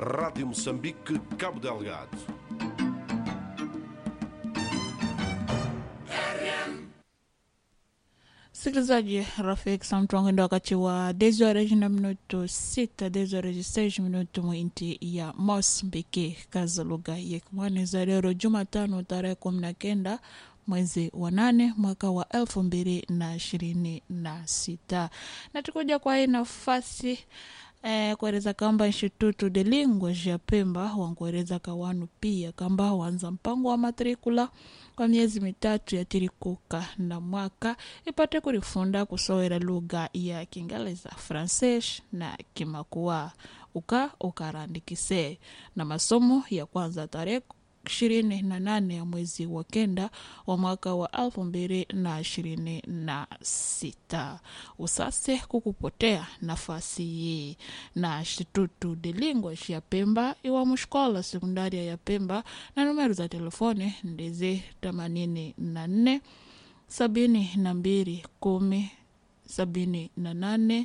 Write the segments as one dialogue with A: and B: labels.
A: Rádio Moçambique, Cabo Delgado.
B: Msikilizaji rafiki samtwangendo wakati wa 10 horas na minuto 6 10 horas 6 minuto mwinti ya Mosambiki kaza lugha ya Kimwani za leo Jumatano tarehe kumi na kenda mwezi wa nane mwaka wa elfu mbili na ishirini na sita na tukuja kwa hii nafasi eh, kueleza kamba Instituto de Linguas ya Pemba wankueleza kawanu pia kamba wanza mpango wa matrikula kwa miezi mitatu ya tirikuka na mwaka ipate kurifunda kusowera lugha ya Kiingereza, Fransesh na Kimakua uka ukarandikise na masomo ya kwanza tarehe ishirini na nane ya mwezi wa kenda wa mwaka wa elfu mbili na ishirini na sita usase kukupotea nafasi hii na Instituto de Linguas ya Pemba iwa mushkola sekundaria ya Pemba na numero za telefoni ndizi themanini na nne sabini na mbili kumi sabini na nane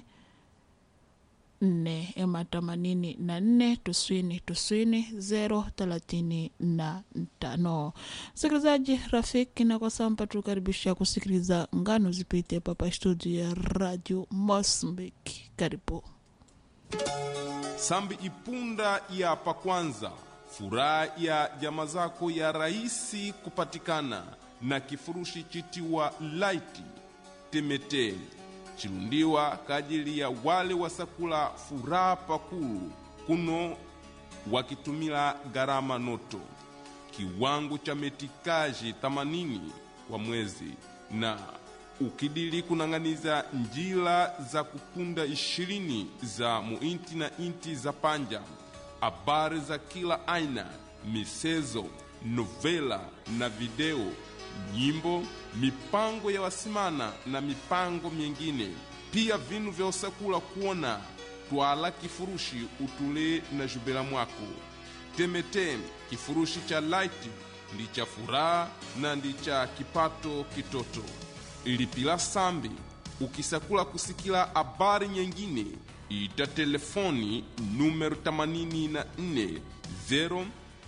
B: nne ema themanini na nne tuswini tuswini zero thelathini na tano msikilizaji rafiki na kwa sampa tukaribisha kusikiliza ngano zipite papa studio ya radio Mosambiki karibu
C: sambi ipunda ya pakwanza furaha ya jama zako ya rahisi kupatikana na kifurushi chitiwa laiti temeteli chilundiwa kajili ya wale wasakula furaha pakulu kuno wakitumila gharama noto kiwango cha metikaji 80 kwa mwezi na ukidili kunang'aniza njila za kupunda ishirini za muinti na inti za panja habari za kila aina misezo novela na video nyimbo mipango ya wasimana na mipango mingine pia vinu vya usakula kuona twala kifurushi utule na jubela mwako temete kifurushi cha light ndi cha furaha na ndi cha kipato kitoto ilipila sambi ukisakula kusikila habari nyengine ita telefoni numero 84 0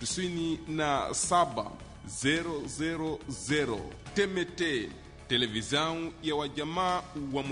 C: 97 000 temete televisão ya wajamaa wa